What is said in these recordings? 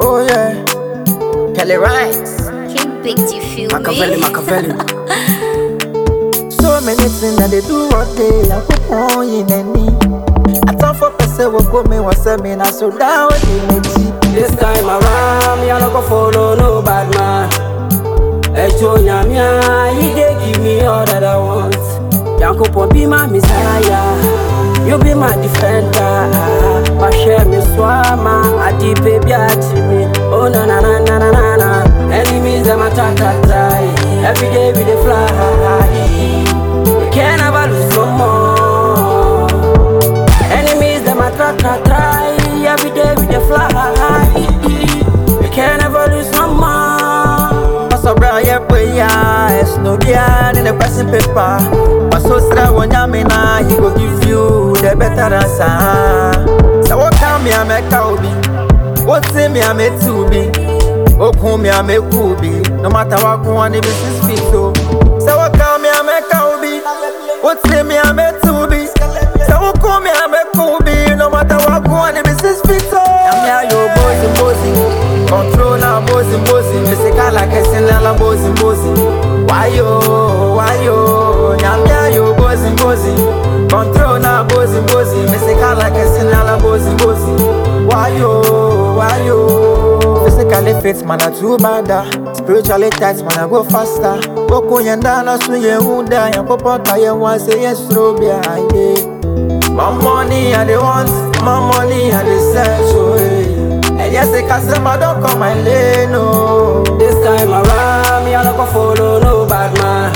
Oh yeah, Kelly Rice, King picked you, feel Machiavelli, me? Machiavelli. so many things that they do all day. I put on in any. I thought for person will go me was me na so down in it. This time around, me I no go follow no bad man. Echo nyamia, he dey give me all that I want. Yankopo be my messiah, you be my defender. Pashe me swama, adi baby ati me. Oh na na na na na na na. Enemies them attack and try. Every day we dey fly. We can never lose no more. Enemies them a try try try. Every day we dey fly. We can never lose no more. Paso bra ye boy ya, es no dia in the person paper. Paso stra wonya me na, he go give you the better answer. So what come me I make obi, what say me I make to be. Okun me I make be. no matter what go on the business fit so. So what come me I make obi, what say me I make to be. So what come me I make be. no matter what go on the business fit so. I'm here yo bossy bossy, control now bossy bossy. Me say call like a sinala bossy bossy. Why yo, why yo, I'm here yo bossy bossy, control now bossy bossy. Me say call like a sinala bossy bossy. Why yo, why yo? Physically fit, man, I too bad. ah. Spiritually tight, man, I go faster. Boko yenda na su ye huda, ya popo ta ye wan say yes, robia, yeah. My money I dey want, my money I dey search, oh, yeah. And yes, the customer don't come my lane, no. This time around, me I no go follow no bad man.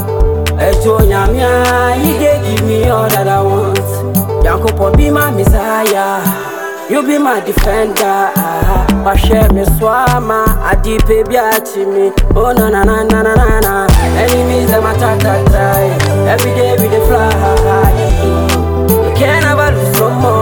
Echo nyamia, he dey give me all that I want. Yankopo be my messiah, you be my defender. Pashe me swama, adi baby ati me. Oh na na na na na na na. Enemies them attack and try. Every day we dey fly. We can never lose no more.